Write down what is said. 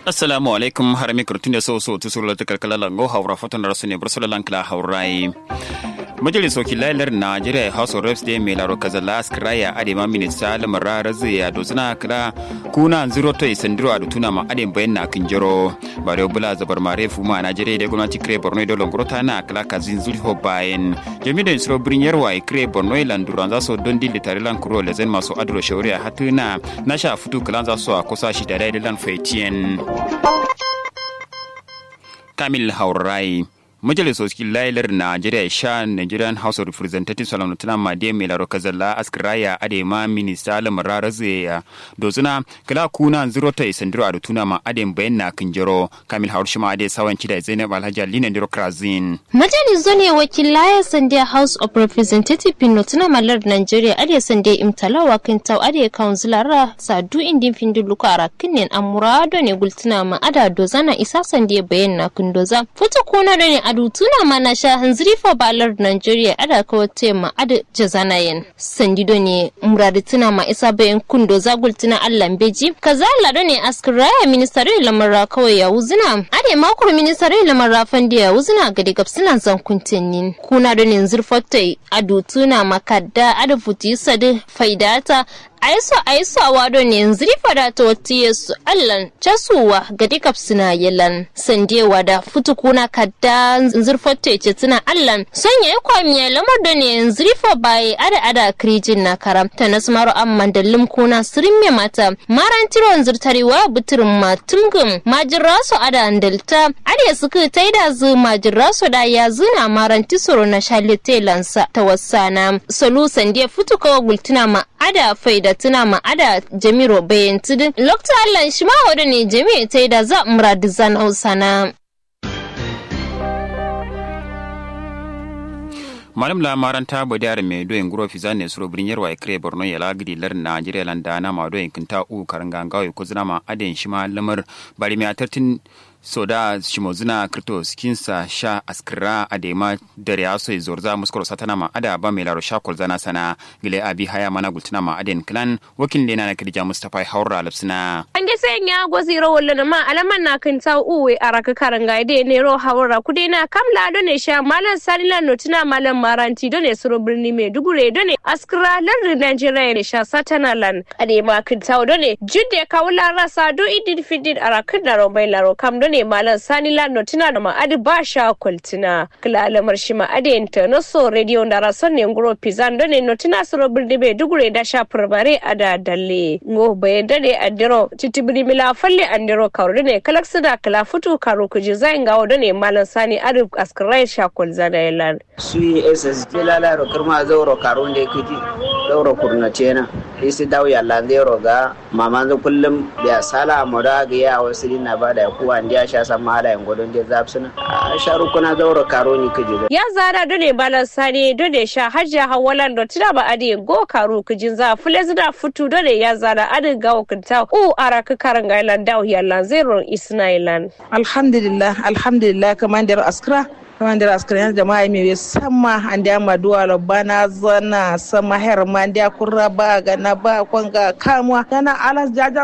assalamu alaikum har mi kurtun da so so tu suru ta kalkala lango haura fatan rasu ne bursula lankla haurai majalis wakilalar najeriya house of reps da mai laro kazala askraya adema minista lamara razi ya dozina kira kuna zero to isandiro a dutuna ma adem bayan na kinjiro bare bula zabar mare fuma najeriya da gwamnati kire borno da longorota na kala kazin zulho bayan jami'in da isro birin yarwa kire borno landuran za su don dili tare lan kuro lezen masu adro shauri a hatuna na sha fitu kalan za su a kusa shi da daidalan faitiyen kamil haurai majalisoci lailar najeriya sha nigerian house of representatives salamutuna made mai laro kazalla askraya adema minista lamara razeya dozuna kala kuna zero ta isandiro a tuna ma adem bayan na kinjiro kamil haur shima ade sawan da zainab alhaji alina ndiro krazin majaliso ne wakilaya sande house of representative pin notuna malar nigeria ade sande imtalawa kintau ade councilara sadu indin findu luka arakinin amurado ne gultuna ma ada dozana isa sande bayan na kundoza futa kuna da ne adu tuna mana sha hanziri fa balar Nigeria ada ko tema ada jazanayen sandido ne muradi tuna ma isa bayan kundo zagul tuna Allah beji kaza lado ne askraya ministare lamara kawai ya wuzina ade makuru ministare lamara fandi ya wuzina gade gapsina zan kuntinnin kuna da ne zurfatai adu tuna makadda ada futi sadi faidata aiso aiso a wado ne yanzu fada ta wata yesu allan casuwa ga dikap suna yalan sandewa da futukuna kadda zurfatta ce tuna allan son ya yi kwamiya lamar da ne yanzu rifa baye ada ada kirijin na karamta na sumaru amman da limkuna sirin me mata maran tiron zurtarewa buturin matumgum majira su ada andalta ada suka taida zu majira su da ya zuna maran tisoro na shalitelansa ta wasana solu sandiya futuka gultuna ma ada faida tuna ma ada jamiro bayan tudun lokta allah shi ma wadda ne jami'a ta yi da za muradu zan hausana. malam lamaran ta bo dare me doyin guro fi zane suro birin yarwa ya kire borno ya lagidi lar najeriya landa na ma doyin kinta u karanga gawe ko zina ma aden shi ma lamar bari me atartin soda shimozuna krito skinsa sha askira adema dare aso zorza muskoro satana ma ada ba mai laro sha zana sana gile abi haya mana gultuna ma aden clan wakil lena na kirja mustafa haura lapsina an ge sai nya gozi ro wallo ma alaman na kan ta uwe araka karanga de ne ro haura kude na kamla do ne sha malan salila notuna malan maranti do ne suro birni me dugure do ne askira lar Nigeria ne sha satana lan adema kan ta do ne judde kawla rasa do idin fidin arakan da ro mai laro kam do ne malam sani lano tuna da ma'adi ba sha kwaltina kila alamar shi ma'adi internaso radio da rason ne nguro pizan do ne no tuna suro birni be dugure da sha furbare a da dalle ngo baye dare andiro titibiri mila falle andiro karo ne kalak sida kala futu karo kuji zain gawo do ne malam sani adi askirai sha kwalzana yalan sui ss jelala ro kirma zauro karo ne kiti zauro kurna cena isi dawo yalla zero ga maman kullum da sala moda ga ya wasu na bada kuwa ndiya sha san mala yan godon je zapsuna a sharu kuna zauro karo ni kiji ya zara dole balan sani dole sha hajja hawalan do tira ba ade go karo kijin za fule zida futu dole ya zara ade ga wakanta u araka karan ga ilan dawo yalla zero isnailan alhamdulillah alhamdulillah kamandar askra kamandar askar jama'a mai sama an da ma duwa bana zana sama her ma da kurra ba ga na ba kwanga kamwa kana alas jaja